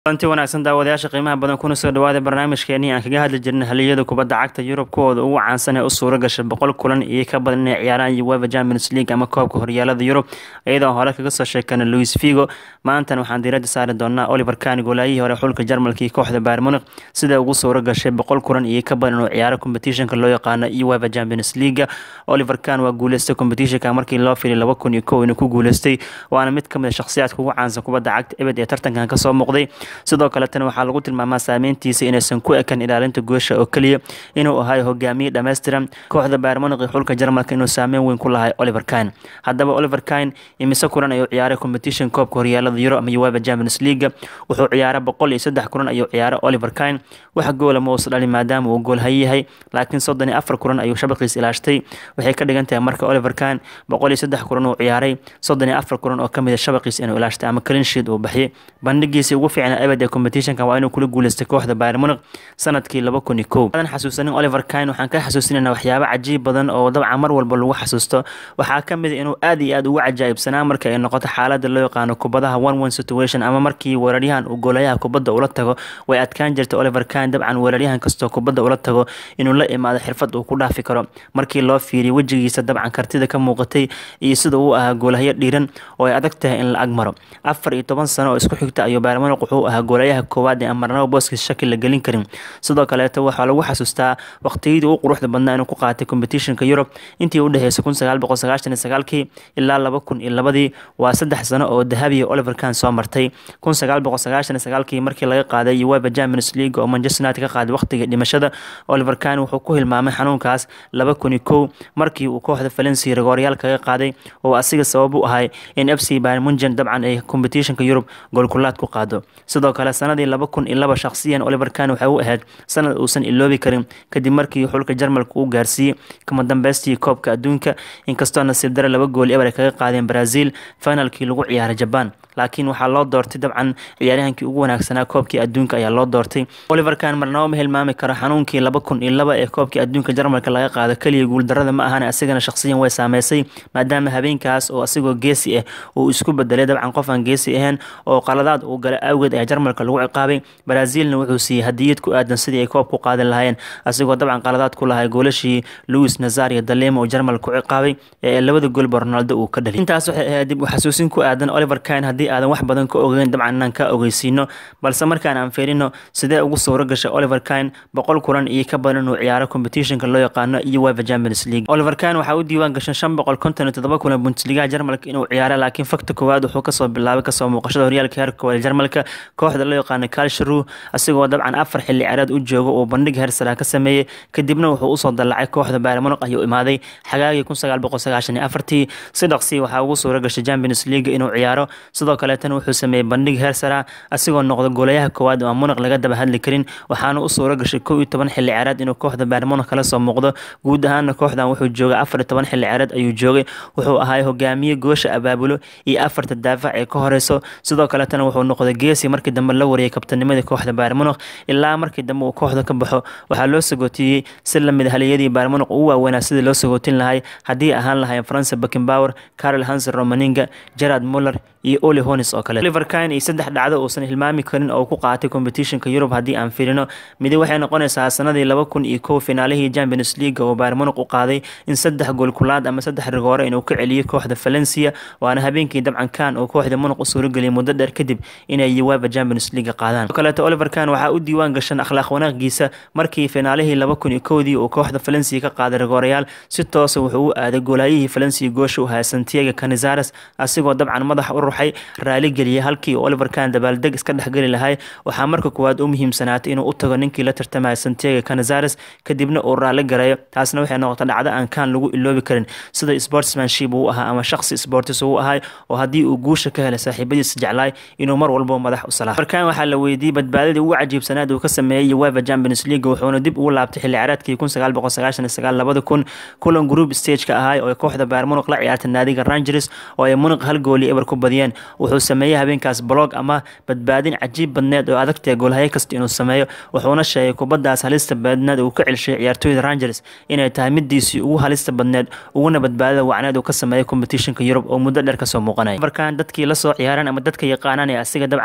kulanti wanaagsan daawadayaasha qiimaha badan kuna soo dhawaada barnaamijkeenii aan kaga hadli jirnay haliyada kubadda cagta yurub kuwooda ugu caansan ee u suura gashay boqol kulan iyo ka badan inay ciyaaraan uefa champions league ama koobka horyaalada yurub iyadoo hore kaga soo sheekana louis figo maantana waxaan diiradda saari doonaa oliver kani goolaayihii hore xulka jarmalka iyo kooxda bayr munich sida ugu suura gashay boqol kulan iyo ka badan inuu ciyaaro competitionka loo yaqaano uefa champions league oliver kan waa guuleystay competitionka markii loo filay laba kun iyo kow inuu ku guuleystay waana mid kamid a shakhsiyaadka ugu caansan kubadda cagta ebed ee tartankan kasoo muuqday sidoo kaletana waxaa lagu tilmaamaa saameyntiisa inaysan ku ekan ilaalinta goosha oo keliya inuu ahay hogaamiye dhammaystiran kooxda baarmoniq iyo xulka jarmalka inuu saameyn weyn ku lahay oliver kine haddaba oliver kine imise kulan ayuu ciyaaray competition koobka horyaalada euro ama uefa champions league wuxuu ciyaaray boqol iyo saddex kulan ayuu ciyaaray oliver kine wax goola ma uusa dhalin maadaama uu goolhayayahay laakiin soddon iyo afar kulan ayuu shabaqiis ilaashtay waxay ka dhigan tahay marka oliver kine boqol iyo saddex kulan uu ciyaaray soddon iyo afar kulan oo kamid a shabaqiis inuu ilaashtay ama cleansheet uu baxyay bandhigiisii ugu fiicnaa ebed ee competitionka waa inuu kula guuleystay kooxda bayr munich sanadkii laba kun iyo kow adan xasuusanin oliver kine waxaan ka xasuusinayna waxyaabo cajiib badan oo dabcan mar walba lagu xasuusto waxaa ka mid a inuu aad iyo aad ugu cajaa'ibsanaa marka ay noqoto xaalada loo yaqaano kubadaha one one situation ama markii weeraryahan uu goolayaha kubadda ula tago way adkaan jirta oliver kine dabcan weeraryahan kastoo kubadda ula tago inuu la imaado xirfad uu ku dhaafi karo markii loo fiiriyo wejigiisa dabcan kartida ka muuqatay iyo sida uu ahaa goolahyo dhiiran oo ay adag tahay in la agmaro afar iyo toban sano oo isku xigta ayuu bayr munich wuxuu ahaa goolayaha koowaad ee amarnabo booskiis shaki la gelin karin sidoo kaleeto waxaa lagu xasuustaa waqtiyadii u quruxda badnaa inuu ku qaatay competitionka yurub intii u dhexeysay kun sagaal boqol sagaashan iyo sagaalkii ilaa laba kun iyo labadii waa saddex sano oo dahabiya oliver kan soo martay kun sagaal boqol sagaashan iyo sagaalkii markii laga qaaday uefa champions league oo manchester united ka qaaday waqtiga dhimashada oliver kan wuxuu ku hilmaamay xanuunkaas laba kun iyo kow markii uu kooxda valencia rigooryaal kaga qaaday oo asiga sabab u ahay in f c bayr munchen dabcan ay competitionka yurub goolkulaad ku qaado sidoo kale sanadii laba kun iyo laba shakhsiyan oliver kan waxay u ahayd sanad uusan iloobi karin kadib markii xulka jarmalka uu gaarsiiyey kama dambeystii koobka adduunka inkastoo nasiib dare laba gool eber ay kaga qaadeen brazil finalkii lagu ciyaaray jaban laakiin waxaa loo doortay dabcan ciyaaryahankii ugu wanaagsanaa koobkii adduunka ayaa loo doortay oliver kan marnabo ma hilmaami karo xanuunkii laba kun iyo laba ee koobkii adduunka jarmalka laga qaado keliya guuldarada ma ahan asigana shakhsiyan way saameysay maadaama habeenkaas oo asigoo geesi ah uu isku bedelay dabcan qof aan geesi ahayn oo qaladaad uu galay awgeed ayaa jarmalka lagu ciqaabay brazilna wuxuu siiyey hadiyad ku aadan sidii ay koob ku qaadi lahaayeen asigoo dabcan qaladaad ku lahay goolashii louis nazar iyo dalemo oo jarmalka ku ciqaabay ee labada goolba ronaldo uu ka dhaliy intaas waxay ahayd dib u xasuusin ku aadan oliver kine haddii aadan wax badan ka ogeyn dabcan inaan ka ogeysiino balse markaan aan fiirino sidee ugu suuro gashay oliver kine boqol kulan iyo ka badan inuu ciyaaro competitionka loo yaqaano uefa champions league oliver kine waxaa u diiwaan gashan shan boqol konton iyo toddoba kulan bundesligaha jarmalka inuu ciyaaro laakiin fakta koowaad wuxuu kasoo bilaabay kasoo muuqashada horyaalka heerka koowaad jarmalka kooxda loo yaqaano kalsharu asigoo dabcan afar xilli ciyaareed u jooga uu bandhig hersara ka sameeyey kadibna wuxuu usoo dallacay kooxda bayr munich ayuu imaaday xagaagii kun sagaal boqol sagaashan iyo afartii si dhaqsii waxaa ugu suura gashay champions league inuu ciyaaro sidoo kaleetana wuxuu sameeyey bandhig hersara asigoo noqda goolayaha koowaad oo munich laga daba hadli karin waxaana u suura gashay kow iyo toban xilli ciyaareed inuu kooxda bayr munich kala soo muuqdo guud ahaana kooxdan wuxuu joogay afar iyo toban xilli ciyaareed ayuu joogay wuxuu ahay hogaamiye goosha abaabulo iyo afarta daafac ee ka horeyso sidoo kaletana wuxuu noqday geesi markii dambe la wariyay kabtanimadii kooxda bayr munich ilaa markii dambe uu kooxda ka baxo waxaa loo sagootiyey si lamid haliyadii bayr munich ugu waaweynaa sidii loo sagootin lahay haddii ahaan lahayn france beckenbauer carol hansen romaninga gerard muller iyo oli honis oo kale oliver kine iyo saddex dhacdo uusan hilmaami karin oo ku qaatay competitionka yurub haddii aan fiirino midi waxay noqonaysaa sanadii laba kun iyo kow finaalihii champions league oo bayr munich u qaaday in saddex gool kulaad ama saddex rigoore inuu ka celiyey kooxda valencia waana habeenkii dabcan kan oo kooxda munich u suurageliyay muddo dheer kadib inay uefa champions league qaadaan kaleeto oliver kan waxaa u diiwaan gashan akhlaaq wanaagiisa markii finaalihii laba kun iyo kowdii uu kooxda valencia ka qaaday rigoorayaal si toosa wuxuu u aaday goolaayihii valencia goosha u haya santiago canizares asigoo dabcan madaxa u ruxay raali geliyay halkii oliver kan dabaaldeg iska dhexgeli lahay waxaa marka koowaad u muhiimsanaatay inuu u tago ninkii la tartamaya santiago canizares kadibna uu raali gareeyo taasna waxay noqotay dhacdo aan kan lagu iloobi karin sida sportsmanship uu ahaa ama shaqsi sportis uu ahay oo haddii uu guusha ka helay saaxiibadiisa jeclaay inuu mar walbo madax u salaa markan waxaa la weydiiyey badbaadadii ugu cajiibsanaad uu ka sameeyey uefa champions league wuxuuna dib ugu laabtay xilli ciyaareedkii kun sagaal boqol sagaashan iyo sagaal labada kun kulan group stageka ahay oo kooxda bayr munich la ciyaartay naadiga rangers oo ay munich hal gooli eber ku badiyeen wuxuu sameeyey habeenkaas blog ama badbaadin cajiib badneed oo adagtae goolhaye kasta inuu sameeyo wuxuuna sheegay kubadaas halista badneed uu ka celshay ciyaartooyda rangers inay tahay midiisii ugu halista badneed uguna badbaadada wacneed uu ka sameeyay competitionka yurub oo muddo dheer kasoo muuqanaya markaan dadkii lasoo ciyaaraan ama dadka yaqaanaan ee asiga dabcan xirfadiisa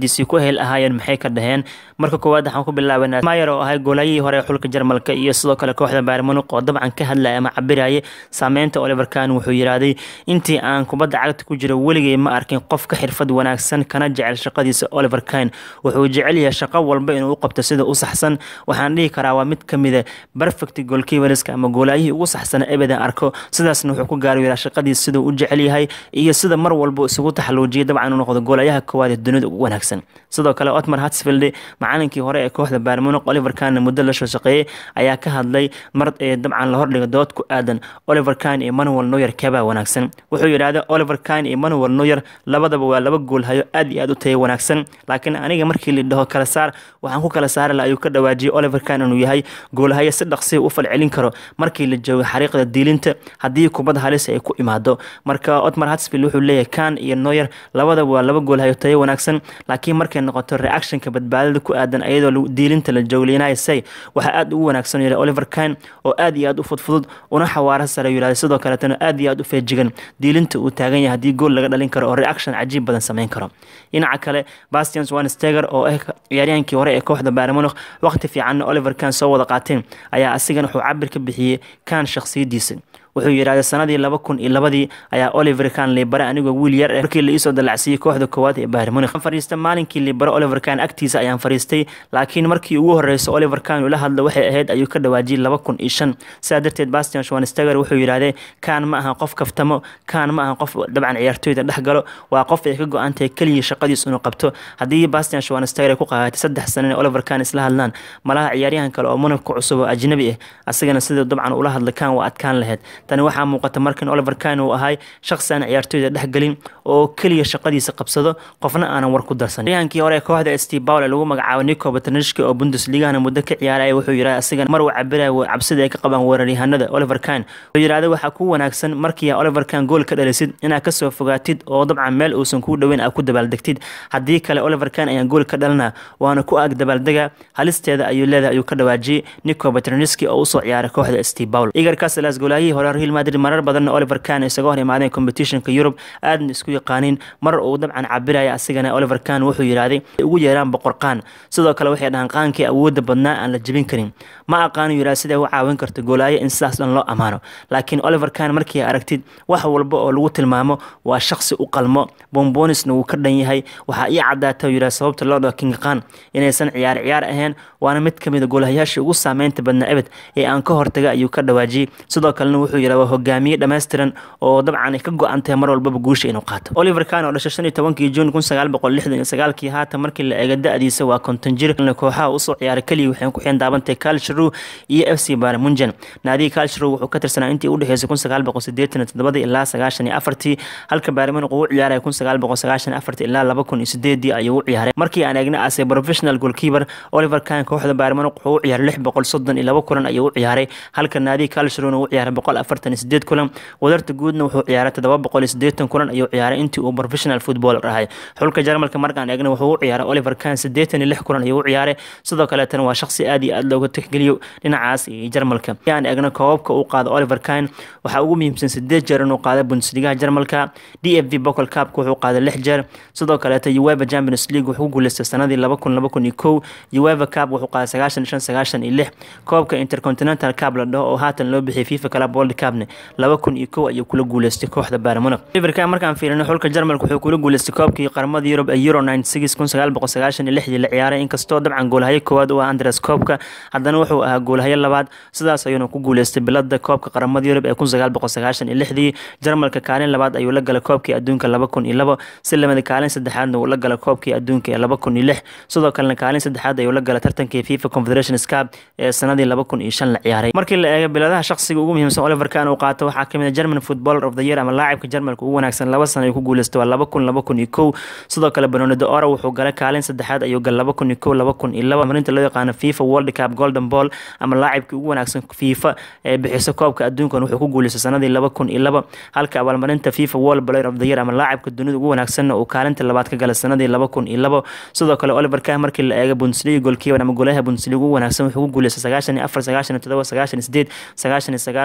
xirfadiisii ku hel ahaayeen maxay ka dhaheen marka koowaad waxaan ku bilaabanaa mayer oo ahay goolaayihii hore ee xulka jarmalka iyo sidoo kale kooxda bayern munich oo dabcan ka hadlaya ama cabiraya saameynta oliver kahn wuxuu yidhaahday intii aan kubadda cagta ku jiro weligay ma arkin qof ka xirfad wanaagsan kana jecel shaqadiisa oliver kahn wuxuu jecel yahay shaqo walba inuu u qabto sida u saxsan waxaan dhihi karaa waa mid ka mida perfect goalkeeperska ama goolaayihii ugu saxsana ebedan arko sidaasna wuxuu ku gaari yaraa shaqadiisa siduu u jecel yahay iyo sida mar walba isugu taxaluujiyay dabcan inuu noqdo goolayaha koowaad ee dunida ugu wanaagsan sidoo kale otmar hatsfield macalinkii hore ee kooxda bayern munich oliver kahn muddo la soo shaqeeyey ayaa ka hadlay mar ee dabcan la hordhiga dood ku aadan oliver kahn iyo manuel noyer keebaa wanaagsan wuxuu yidhaahday oliver kahn iyo manuel noyer labadaba waa laba gool hayo aad iyo aad u tayo wanaagsan laakiin aniga markii la dhaho kala saar waxaan ku kala saari laha ayuu ka dhawaajiyey oliver kahn inuu yahay goolhayo si dhaqsiya u falcelin karo markii la joogo xariiqda diilinta haddii kubad halis ay ku imaado marka otmar hatsfield wuxuu leeyahay kahn iyo noyer labadaba waa laba gool hayo tayo wanaagsan laakiin markay noqoto reactionka badbaadada ku aadan iyadoo diilinta la jooglinayo say waxaa aad ugu wanaagsan yidhi oliver kahn oo aad iyo aad u fudfudud una xawaaro sare yidhahday sidoo kaleetana aad iyo aad u feejigan diilinta uu taagan yahay haddii gool laga dhalin karo oo reaction cajiib badan sameyn karo dhinaca kale bastian swansteger oo ah ciyaaryahaankii hore ee kooxda bayern munich waqti fiicanna oliver kahn soo wada qaateen ayaa asigana wuxuu cabir ka bixiyey kahn shakhsiyadiisa wuxuu yidhahday sanadii laba kun iyo labadii ayaa oliver kahn liibare anigoo wiil yar eh markii la iisoo dallacsiiyey kooxda koowaad ee bayern munich fariista maalinkii liibare oliver kahn agtiisa ayaan fariistay laakiin markii ugu horeysa oliver kahn ula hadla waxay ahayd ayuu ka dhawaajiyey laba kun iyo shan sidaa darteed bastian schwansteger wuxuu yidhahdee kahn ma ahan qof kaftamo kahn ma ahan qof dabcan ciyaartooyda dhex galo waa qof ay ka go-antahay keliya shaqadiis inuu qabto haddii bastian schwansteger ay ku qaadatay saddex sano in oliver kahn isla hadlaan malaha ciyaaryahan kale oo munich ku cusub oo ajnabi ah asagana siduu dabcan ula hadla kahn waa adkaan lahayd tani waxaa muuqata markan oliver kahn uu ahay shaqsi aan ciyaartooyda dhexgelin oo keliya shaqadiisa qabsado qofna aanan war ku darsan ciyahankii hore kooxda st paul ee lagu magacaabo nico batanishki oo bundesligahana muddo ka ciyaaraya wuxuu yidhaha asigan mar uu cabiraya cabsida ay ka qabaan weeraryahanada oliver kahn wuxuu yidhahda waxaa ku wanaagsan markii oliver kahn gool ka dhalisid inaad kasoo fogaatid oo dabcan meel uusan kuu dhoweyn aad ku dabaaldegtid haddii kale oliver kahn ayaan gool ka dhalina waana ku ag dabaaldega halisteeda ayuu leedahay ayuu ka dhawaajiyey nico batanishki oo usoo ciyaaray kooxda st paul igar caselas goolaayihii hore real madrid marar badanna oliver kahn isaga hor imaadeen competitionka yurub aadna isku yaqaaniin mar uu dabcan cabiraya asigana oliver kahn wuxuu yidhaahday ugu yeeraan boqor qaan sidoo kale waxay dhahaan qaankii awoodda badnaa aan la jebin karin ma aqaanu yidhaha siday u caawin karto goolaayo in sidaas dhan loo ammaano laakiin oliver kahn markii aragtid wax walba oo lagu tilmaamo waa shaqsi u qalmo bombonisna wuu ka dhan yahay waxaa ii cadaata yidhaha sababta loo dhaho king qaan inaysan ciyaar ciyaar ahayn waana mid ka mid a goolahayaashii ugu saameynta badnaa ebed ee aan ka hortaga ayuu ka dhawaajiyey sidoo kalena wuxuu yidhaha waa hogaamiye dhammaystiran oo dabcan ay ka go-an tahay mar walbaba guusha inuu qaato oliver kahn oo dhashay shan iyo tobankii juun kun sagaal boqol lixdan iyo sagaalkii haatan markii la eega da-diisa waa konton jir kooxaha usoo ciyaaray keliya waxay ku xeen daabantahay kalshrow iyo f c barmunjan naadiga kalshrow wuxuu ka tirsanaa intii u dhexeysay kun sagaal boqol sideetan iyo toddobadii ilaa sagaashan iyo afartii halka baarmunq uu ciyaaray kun sagaal boqol sagaashan iyo afartii ilaa laba kun iyo sideedii ayuu u ciyaaray markii aan eegna ase professional goalkeeper oliver kahn kooxda baarmunq wuxuu u ciyaaray lix boqol soddon iyo laba kulan ayuu u ciyaaray halka naadiga kalshrowna uu ciyaaray boqol afartan iyo sideed kulan wadarta guudna wuxuu ciyaaray toddoba boqol iyo sideetan kulan ayuu ciyaaray intii uu professional footballer ahay xulka jarmalka markaan eegna wuxuu u ciyaaray oliver kahn sideetan iyo lix kulan ayuu u ciyaaray sidoo kaleetana waa shaqsi aad iyo aad looga tixgeliyo dhinacaas iyo jarmalka aan eegna koobabka uu qaado oliver kahn waxaa ugu muhiimsan sideed jeer inuu qaaday bundesligaha jarmalka d f v bocol cupka wuxuu qaaday lix jeer sidoo kaleeta ueva champions league wuxuu ku guuleystay sanadii laba kun laba kun iyo kow ueva cup wuxuu qaaday sagaashan shan sagaashan iyo lix koobka intercontinental cup la dhaho oo haatan loo bixiyay fifa club world cupne laba kun iyo kow ayuu kula guuleystay kooxda bayern munich oliver kahn markaan fiirino xulka jarmalka wuxuu kula guuleystay koobkii qaramada yurub ee euro ninety six kun sagaal boqol sagaashan iyo lixdii la ciyaaray inkastoo dabcan goolhayo koowaad u ah andres koobka haddana wuxuu ahaa goolhayo labaad sidaas ayuuna ku guuleystay bilada koobka qaramada yurub ee kun sagaal boqol sagaashan iyo lixdii jarmalka kaalin labaad ayuu la galay koobkii adduunka laba kun iyo labo si lamida kaalin saddexaadna uu la galay koobkii adduunka ee laba kun iyo lix sidoo kalena kaalin saddexaad ayuu la galay tartankii fifa confederations cup ee sanadii laba kun iyo shan la ciyaaray markii la eego biladaha shaqsiga ugu muhiimsan oliver kahn uu qaato waxaa kamid ah german footballer of the year ama laacibka jarmalka ugu wanaagsan laba sano ayuu ku guuleystay waa laba kun laba kun iyo kow sidoo kale benonido ora wuxuu galay kaalin saddexaad ayuu galay laba kun iyo kow laba kun iyo laba marinta loo yaqaano fifa world cup golden ball ama laacibkii ugu wanaagsan fifa ee bixisa koobka adduunkan wuxuu ku guuleystay sanadii laba kun iyo laba halka abaalmarinta fifa world player of the year ama laacibka dunida ugu wanaagsanna uu kaalinta labaad ka galay sanadii laba kun iyo labo sidoo kale oliver kahn markii la eega bundesliga goalkeeper ama golaha bundesliga ugu wanaagsan wuxuu ku guuleystay sagaashan iyo afar sagaashan iyo todoba sagaashan iyo sideed sagaashan iyo sagaal labada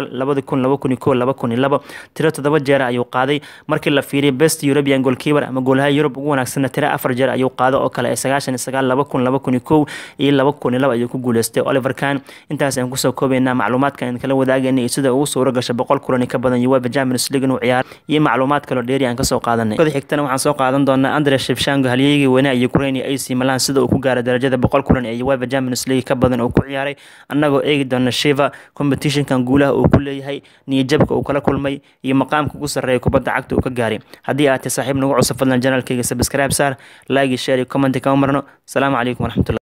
kun laba kun iyo kow laba kun iyo labo tiro toddoba jeer ayuu qaaday markii la fiiriyo best european goalkeeper ama goolaha yurub ugu wanaagsanna tiro afar jeer ayuu qaado oo kale ee sagaashan iyo sagaal laba kun laba kun iyo kow iyo laba kun iyo laba ayuu ku guuleystay oliver kahn intaas aan kusoo koobaynaa macluumaadka aan kala wadaagayna iyo sida ugu suuro gasha boqol kulan ka badan uefa champions league inuu ciyaaro iyo macluumaad kaloo dheeri aan kasoo qaadanay kooda xigtana waxaan soo qaadan doonaa andre shevshango halyeygii weynaha ukraine iyo ac milan sida uu ku gaaray darajada boqol kulan ee uefa champions league ka badan oo ku ciyaaray annagoo eegi doona shiva competitionkan guulaha uu ku leeyahay niyajabka uu kala kulmay iyo maqaamka ugu sarreeya kubadda cagta uu ka gaaray haddii aad tahay saaxiib nagu cusub fadlan janaalkayga subscribe saar like share iyo comment kama marno asalaamu calaykum waraxmatulah